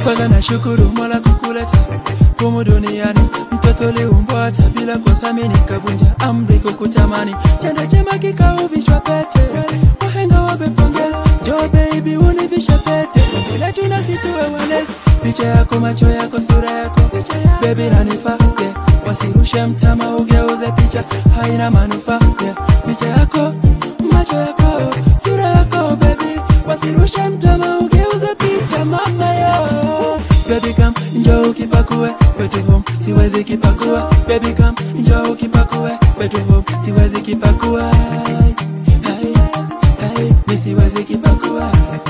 kwanza nashukuru mola kukuleta humu duniani mtoto liumbwa hata bila kosa mimi nikavunja amri kukutamani chanda chema kikauvishwa pete wahenga wamepongeza jo baby univisha pete bila tunasituwe walezi picha yako macho yako sura yako baby nanifaa yeah. wasirushe mtama ugeuze picha haina manufaa yeah. picha yako macho yako sura yako baby wasirushe mtama ugeuze picha mama yo baby come njoo ukipakue kwetu home siwezi kipakua baby come njoo ukipakue kwetu home siwezi kipakua Hai, hai, mi siwezi kipakua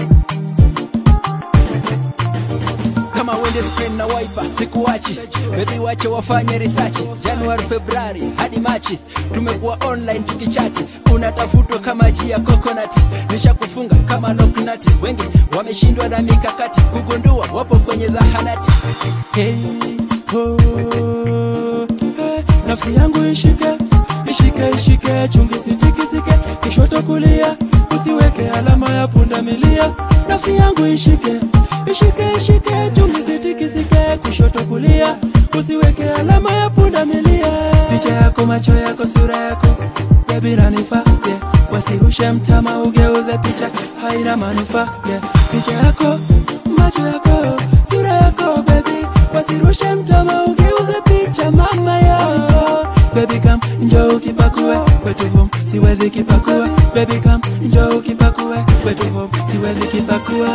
kama wende screen na wiper sikuachi bebi wache wafanye research januari februari hadi machi tumekuwa online tukichati unatafutwa kama ji ya coconut nishakufunga kama loknati wengi wameshindwa na mikakati kugundua wapo kwenye zahanati hey, oh, hey, nafsi yangu ishike ishike ishike chungi sitikisike kishoto kulia usiweke alama ya punda milia nafsi yangu ishike ishike ishike chungi sitikisike kushoto kulia usiweke alama ya punda milia picha yako macho yako sura yako bebi nanifaa yeah. wasirushe mtama ugeuze picha haina manufaa yeah. picha yako macho yako sura yako bebi wasirushe mtama ugeuze picha mama yo baby come njoo ukipakue kwetu home siwezi kipakua baby come njoo ukipakue kwetu home siwezi kipakua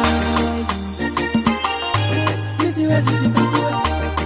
Mi siwezi kipakua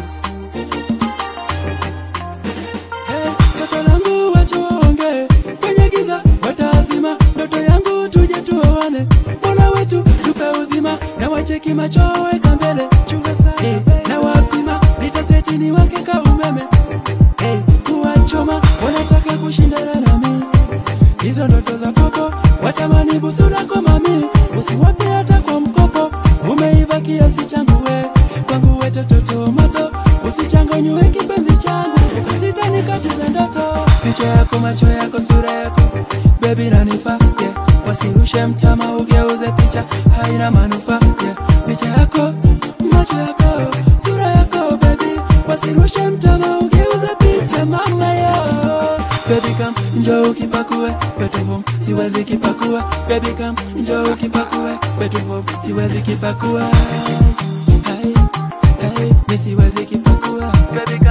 Hey, toto langu wacha waongee kwenye giza watazima ndoto yangu tuje tuoane mola wetu tupe uzima na wacheki macho weka mbele chunga sana hey, na wapima nitaseti ni wake ka umeme hey, kuwachoma wanataka kushindana nami hizo ndoto za popo watamani busura kwa mami usiwape hata kwa mkopo umeiva kiasi changu we kwangu we tototo moto usichanganywe kipenzi changu ukasita nikatize ndoto picha yako macho yako sura yako bebi nanifaa yeah. wasirushe mtama ugeuze picha haina manufaa yeah. picha yako macho yako sura yako bebi wasirushe mtama ugeuze picha mama yo baby come njoo ukipakue kwetu home siwezi kipakua baby come njoo ukipakue kwetu home siwezi kipakua hai hai mi siwezi kipakua baby